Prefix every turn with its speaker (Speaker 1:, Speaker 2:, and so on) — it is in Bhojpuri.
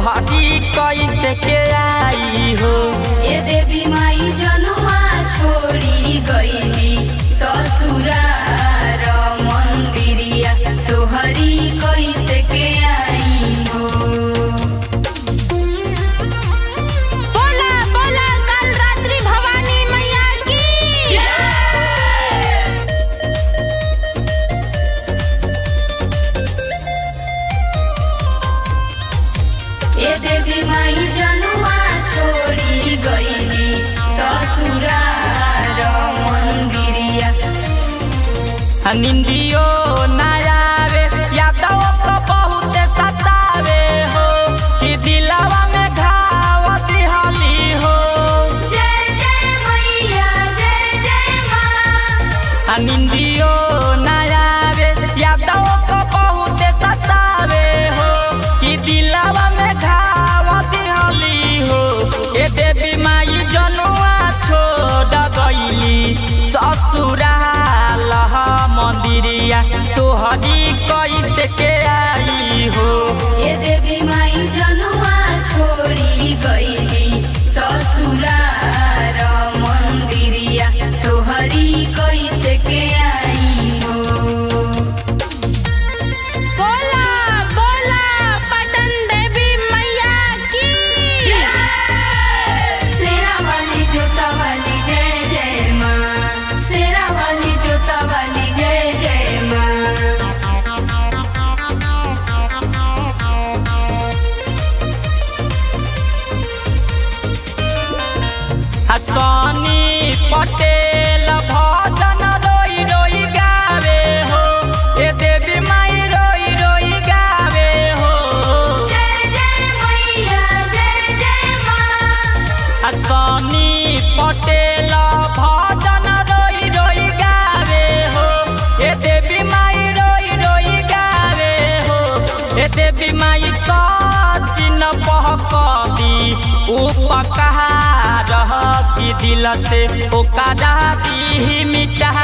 Speaker 1: तोहरी कैसे के आई हो
Speaker 2: ए देवी माई जनुआ छोड़ी गईली ससुरार मंदिरिया तोहरी कैसे के आई हो
Speaker 3: बोला बोला कल रात्रि भवानी मैया की
Speaker 2: ए देवी माई जनुआ छोड़ी गईली ससुरार मंदिरिया
Speaker 1: आ निंदियो ना आवे यादव तो बहुत सतावे हो कि दिलवा में घाव दिहली हो
Speaker 2: जय जय मैया जय जय माँ
Speaker 1: आ निंदियो ना आवे यादव तो बहुत सतावे हो कि दिलवा में घाव दिहली हो ए देवी माई जनुआ छोड़ गईली ससुराल मंदिरिया तोहरी कैसे के आई हो
Speaker 2: ए देवी माई जनुआ छोड़ी गईली ससुरार मंदिरिया तोहरी कैसे के आई हो
Speaker 3: बोला बोला पटन देवी मैया की
Speaker 2: शेरा वाली जोता वाली जय जय माँ शेरा वाली जोता वाली जय जय माँ
Speaker 1: हसनी पटेल भजन रोई रोई गावे हो ए देवी माई रोई रोई गावे हो
Speaker 2: जय जय मैया जय जय माँ
Speaker 1: हसनी पटेल भजन रोई रोई गावे हो ए देवी माई रोई रोई गावे हो ए देवी माई सचिन बहकदी उपकार की दिल से ओकरा दी मिटा